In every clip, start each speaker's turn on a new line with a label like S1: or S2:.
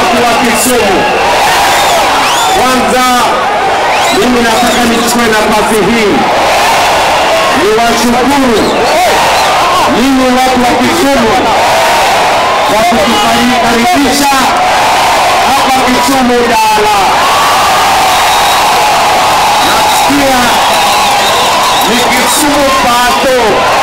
S1: watu wa Kisumu, kwanza mimi nataka nichukue nafasi hii niwashukuru ninyi watu wa Kisumu kwa kutukaribisha hapa Kisumu Dala. Nasikia ni Kisumu pato,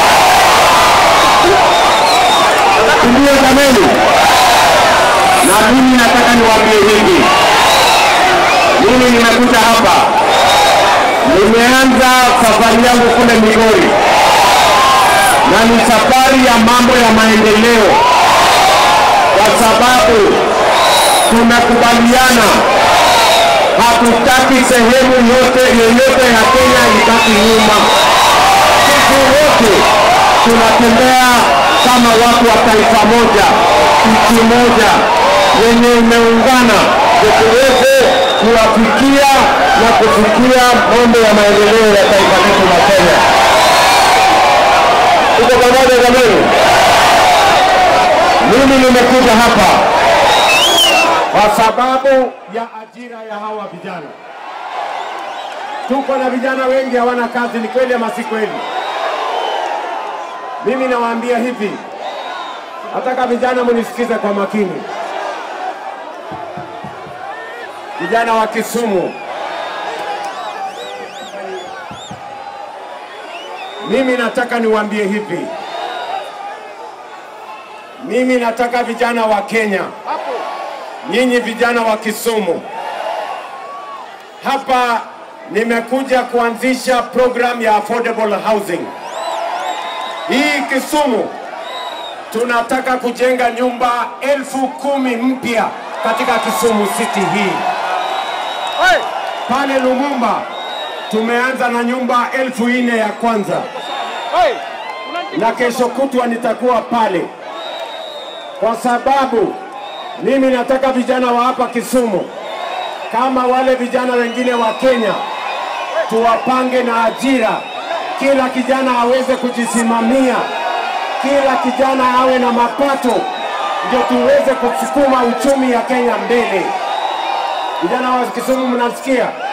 S1: ndio jameni. Na mimi nataka niwaambie hivi, mimi nimekuja hapa, nimeanza safari yangu kule Migori na ni safari ya mambo ya maendeleo, kwa sababu tumekubaliana hatutaki sehemu yote yoyote ya Kenya ibaki nyuma. Sisi wote tunatembea kama watu wa taifa moja, nchi moja yenye imeungana, ndio tuweze kuwafikia na kufikia mambo ya maendeleo ya taifa letu la Kenya. Tuko pamoja jamani? Mimi nimekuja hapa kwa sababu ya ajira ya hawa vijana. Tuko na vijana wengi hawana kazi, ni kweli ama si kweli? Mimi nawaambia hivi, nataka vijana munisikize kwa makini. Vijana wa Kisumu, mimi nataka niwaambie hivi, mimi nataka vijana wa Kenya, nyinyi vijana wa Kisumu, hapa nimekuja kuanzisha program ya affordable housing. Hii Kisumu tunataka kujenga nyumba elfu kumi mpya katika Kisumu City hii. Pale Lumumba tumeanza na nyumba elfu nne ya kwanza, na kesho kutwa nitakuwa pale, kwa sababu mimi nataka vijana wa hapa Kisumu kama wale vijana wengine wa Kenya tuwapange na ajira, kila kijana aweze kujisimamia, kila kijana awe na mapato, ndio tuweze kusukuma uchumi ya Kenya mbele. Vijana wa Kisumu, mnasikia?